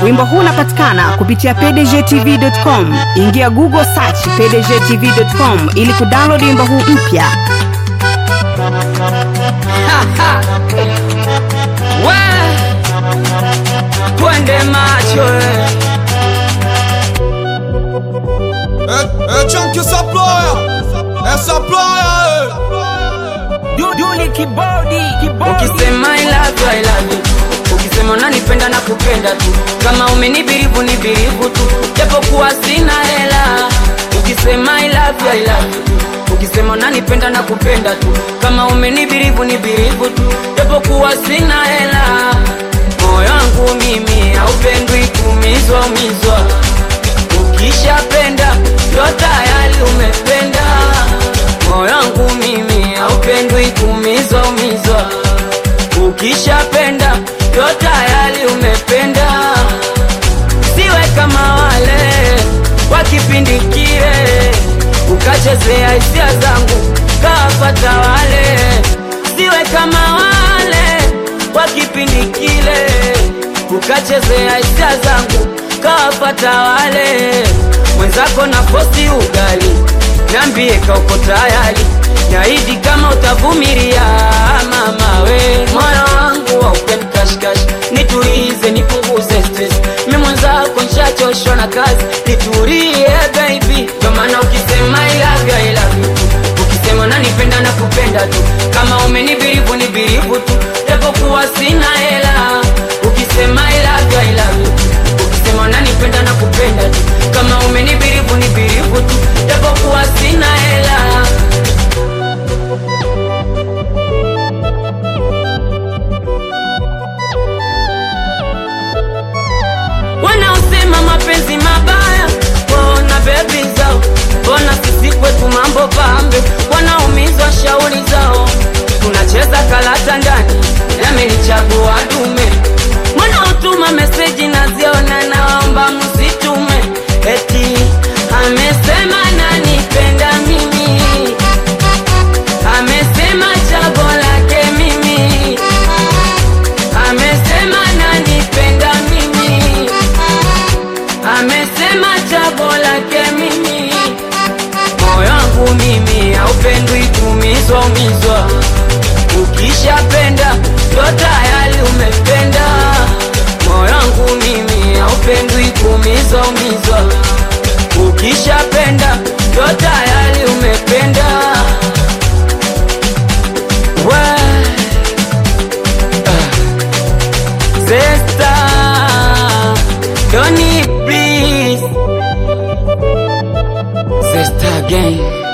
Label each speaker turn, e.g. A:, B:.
A: Wimbo huu unapatikana kupitia pdgtv.com. Ingia Google search pdgtv.com ili kudownload wimbo huu mpya.
B: We, twende macho eh.
C: Eh, eh, chunky supplier. Eh, supplier. eh.
B: Duduli kibodi, kibodi. Ukisema I love you, I love you. Ukisema unanipenda na kupenda tu, kama umenibirivu ni birivu tu, japokuwa sina hela. Ukisema I love you, I love you. Ukisema unanipenda na kupenda tu, kama umenibirivu ni birivu tu, japokuwa sina hela. Moyo wangu mimi haupendwi kumizwa umizwa, ukishapenda ndo tayari umependa moyo wangu mimi haupendwi kumizwa umizwa, ukishapenda ndo tayari umependa. Siwe kama wale wa kipindi kile, ukachezea hisia zangu kawapata wale. Siwe kama wale wa kipindi kile, ukachezea hisia zangu kawapata wale. Mwenzako na posti ugali Niambie kauko tayari, naidi kama utavumilia mama we. Moyo wangu haupendi kashikashi, nitulize nipunguze stress. Mi mwenzako nishachoshwa na kazi, nitulie baby. Ndo maana ukisema I love you, I love you tu. Ukisema nanipenda na kupenda tu, kama umenibirivu ni birivu tu, japokuwa sina hela. Ukisema I love you, I love you tu. Ukisema unanipenda na kupenda tu, kama umenibirivu ni birivu tu, japokuwa sina hela. Wanaosema mapenzi mabaya waona bebi zao, mbona sisi kwetu mambo pambe, wanaumizwa shauri zao. Tunacheza karata ndani, yamenichagua dume. Wanaotuma meseji naziona, naomba msitume, eti amesema nanipenda mimi, amesema chago lake mimi, amesema nanipenda mimi, amesema chago lake mimi. Moyo wangu mimi haupendwi kumizwa umizwa, ukishapenda ndo tayari umependa. Moyo wangu mimi haupendwi kumizwa umizwa, ukishapenda ndo tayari umependa. We, ah, Zesta, Doni please Zesta again